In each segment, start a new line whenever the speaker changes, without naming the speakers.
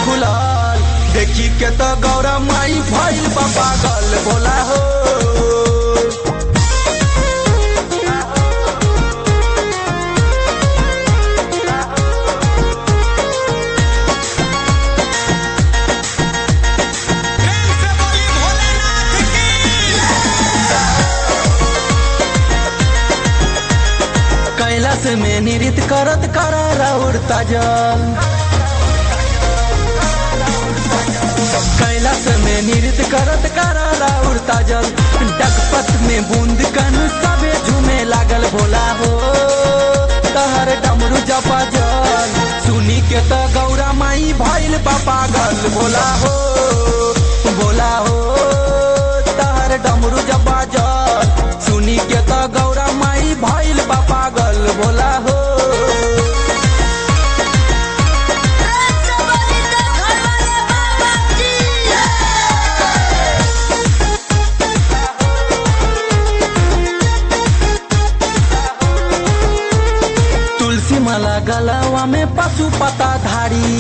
खुलल देखी के तो गौरा माई भइल बा पागल भोला हो
प्रेम से बोली भोलेनाथ की
कैलाश में नृत्य करत करारा उड़ता जल कैलाश में नृत्य करत करारा उड़ता जल डगपत में बूंद कन सबे झूमे लागल भोला हो तहर डमरू जपा जल सुनी के त गौरा माई भइल बा पागल भोला हो भोला हो तहर डमरू जपा जल सुनी के त गौरा माई भइल बा पागल भोला हो
प्रेम से बोली तो घर वाले बाबा की
तुलसी माला गलावा में पशु पता धारी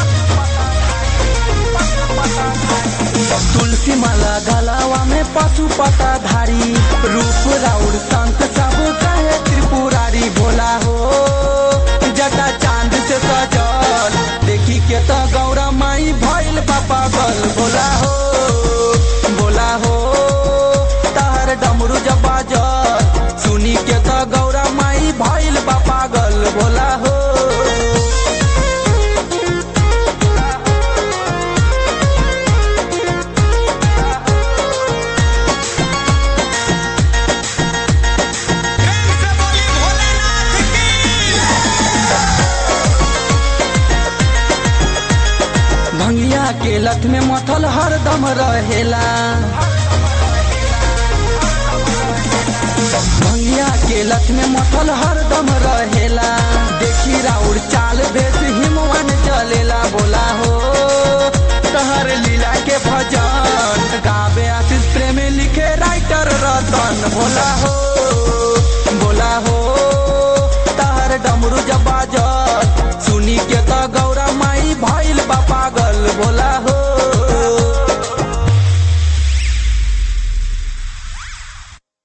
तुलसी माला गलावा में पशु पता धारी रूप राउर संत सब कहे त्रिपुरारी भोला हो जटा चांद से सजल देखी के तो गौरा माई भइल पापा गल भोला हो भोला हो तार डमरू जब बाजल सुनी के तो गौरा माई भइल बा पागल भोला हो
प्रेम से बोली भोलेनाथ की
भंगिया के लत में मथल हरदम रहेला भंगिया के लत में मथल हरदम रहेला देखी राउर चाल बेस हिमवन चलेला बोला हो तहर लीला के भजन गावे आशीष प्रेम लिखे राइटर रतन भोला हो भोला हो तहर डमरू जब बाजल